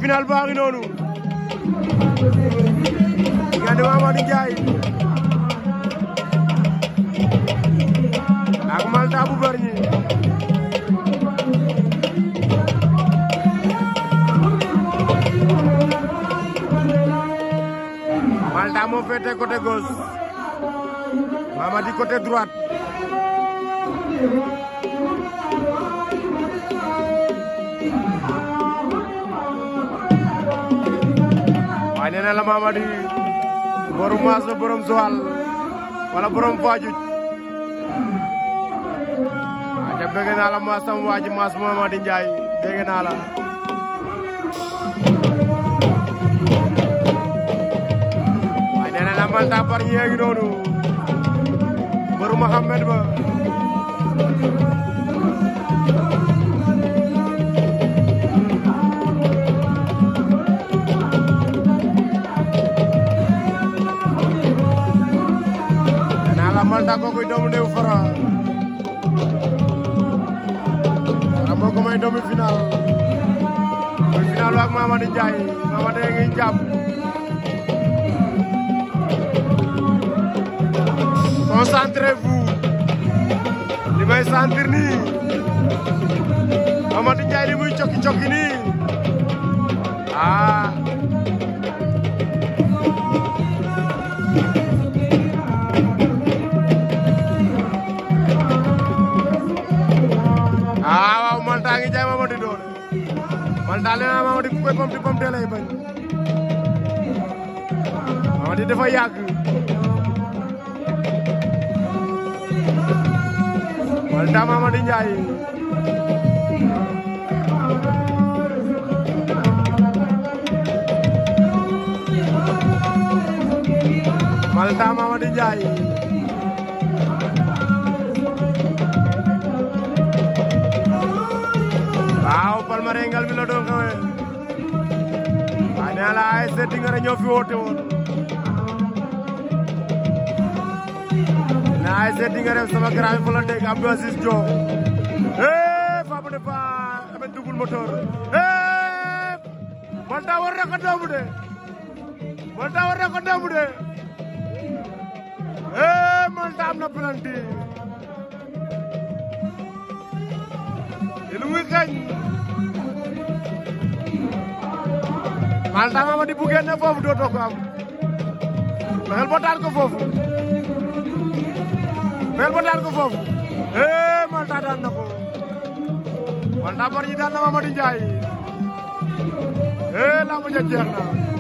final baa ngi noonu diggante Mamady Ndiaye ak Malta bu Bargny Malta moo féete côté gauche Mamady côté droite waaye nee na la Mamady borom maas la borom Joal wala borom Fadiouth waaye ca bëgg naa la maas sama waa ji maas Mamady Ndiaye dégg naa la waaye nee na la Malta Bargny yeegi noonu borom Mohamed ba Malta kooku doomu néew Fara Fara moo ko may doomu final muy final ak Mamady Ndiaye Mamady ngi jàpp concentrez-vous li may sentir nii Mamady Ndiaye li muy cokki cokki nii ah ah waaw Malta ngi jaay Mamady doole Malta nee naa Mamady ku koy pamti pamte lay bañ Mamady dafa yàgg Malta Mamady Ndiaye Malta Mamady Ndiaye waaw palmarengal mi la doon xewee waaye nee la ASC Tingara ñoo fi woote woon na ASC Tingara sama grand fa la dégg Abdou Aziz Diop eh Fapal de Ba amet double moteur eh Malta war na ko doomu de Malta war na ko doomu de eh Malta am na penalty lu muy kañ Malta Mamady bu génne foofu dootoo ko am fexeel ba daan ko foofu fexeel ba daan ko foofu eh Malta daan na ko Malta Bargny daan na Mamady Ndiaye eh lamb ja jeex na